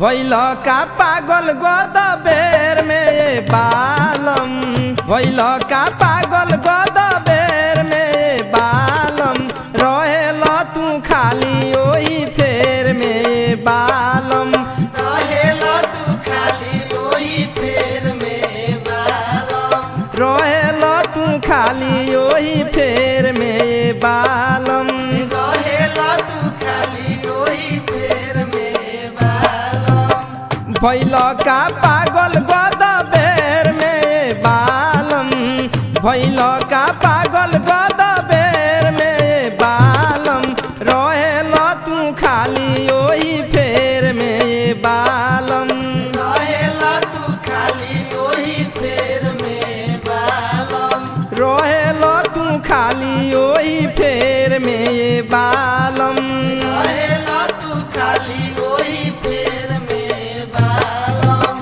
भैल का पागल गद बेर में बालम भैल का पागल गद बेर में बालम रहेल तू खाली ओही फेर में बालम रहेला तू खाली ओही फेर में बालम रहेल तू खाली ओही फेर में बालम रहेला तू खाली ओही फेर में बालम भैल का पागल गद बेर में बालम भैल का पागल गद बेर में बालम रहेल तू खाली ओही फेर में बालम रहेला तू खाली ओही फेर में बालम रहेल तू खाली ओही फेर में बालम रहेला तू खाली ओही फेर में बालम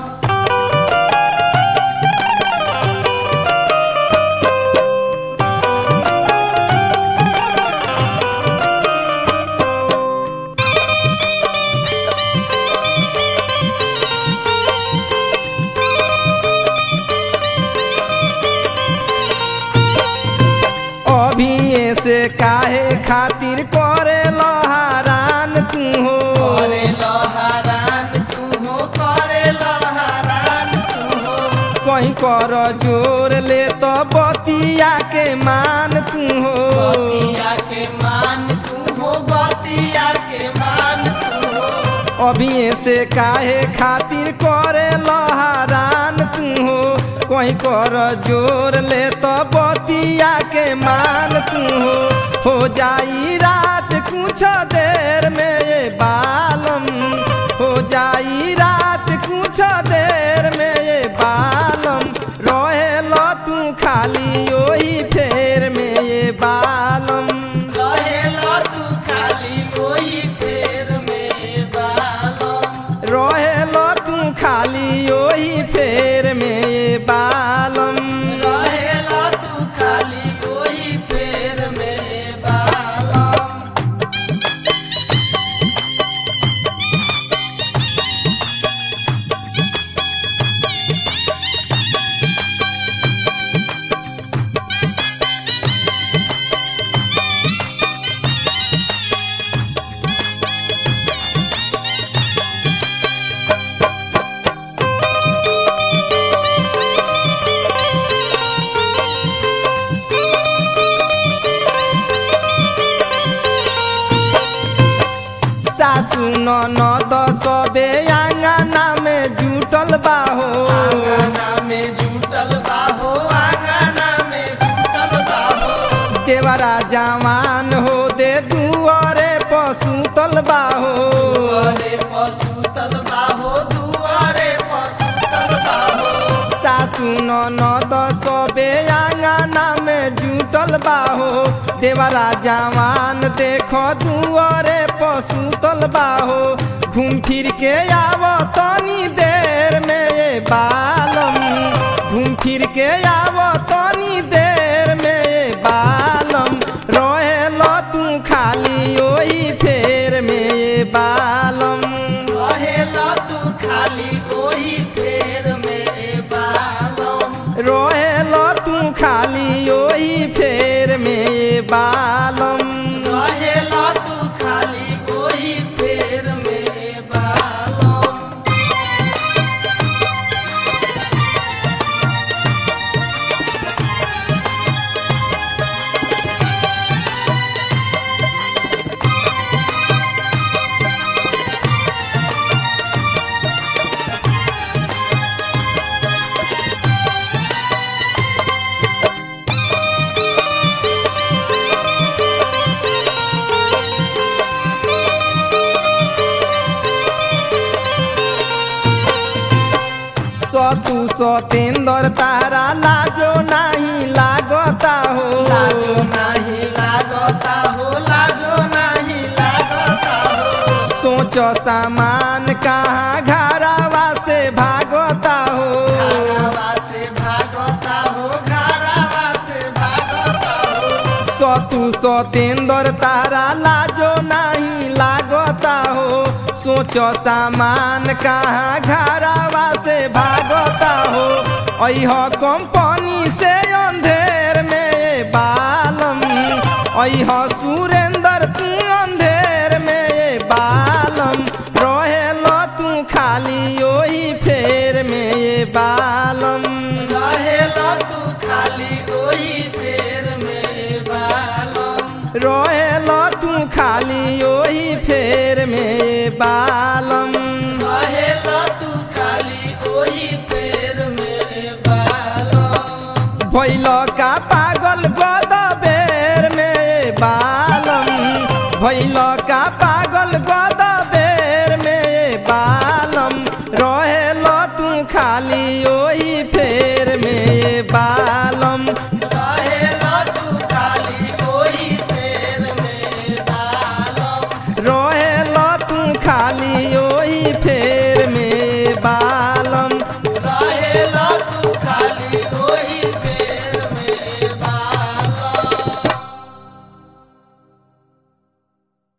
अभी से काहे खातिर करे लहरान तू हो करे लहरान तू हो करे लहरान तू हो कहीं कर जोर ले तो बतिया के मान तू हो बतिया के मान तू हो बतिया के मान तू हो अभी से काहे खातिर करे लहरान तू हो कहीं कर जोर ले तो बतिया के मान तू हो हो जाई रात कुछ देर में ये बालम हो जाई रात कुछ देर में ये बालम रहेल तू खाली ओही फेर में ये बालम रहेला तू खाली ओही फेर में बालम रहेल तू खाली ओही फेर में बालम रहेला तू खाली ओही फेर में बालम सासु ननद सबे आंगना में जुटल बाहो आंगना में जुटल बाहो आंगना में जुटल बाहो देवरा जवान हो दे दुआरे पसुतल बाहो दुआरे पशु तल बाहो दुआरे पशु तल बाहो सासु ननद सबे आंगना में जुटल बाहो देवरा जवान देखो दुआरे पसुतल बाहो घूम फिर के आव तनी देर में ये बालम घूम फिर के आव तनी देर में ये बालम रहेल तू खाली ओही फेर में ये बालम रहेला तू खाली ओही फेर में बालम रहेल तू खाली ओही फेर में बालम रहेला तू खाली ओही फेर में बालम तो तू सतेंद्र तारा लाजो नहीं लागता हो लाजो नहीं लागता हो लाजो नहीं लागता हो सोच सामान कहाँ घरावा से भागता हो घरावा से भागता हो घरावा से भागता हो सतु सतेंद्र तारा लाजो नहीं लागता हो सोचो सामान कहाँ घरावा से भागता हो अह कंपनी से अंधेर में बालम अह सुरेंद्र तू अंधेर में बालम रहेल तू खाली ओही फेर में बालम रहेला तू खाली ओही फेर में बालम रहेल तू खाली ओही फेर में बालम रहेला तू खाली ओही फेर में बालम भैल का पागल गद बेर में बालम भैल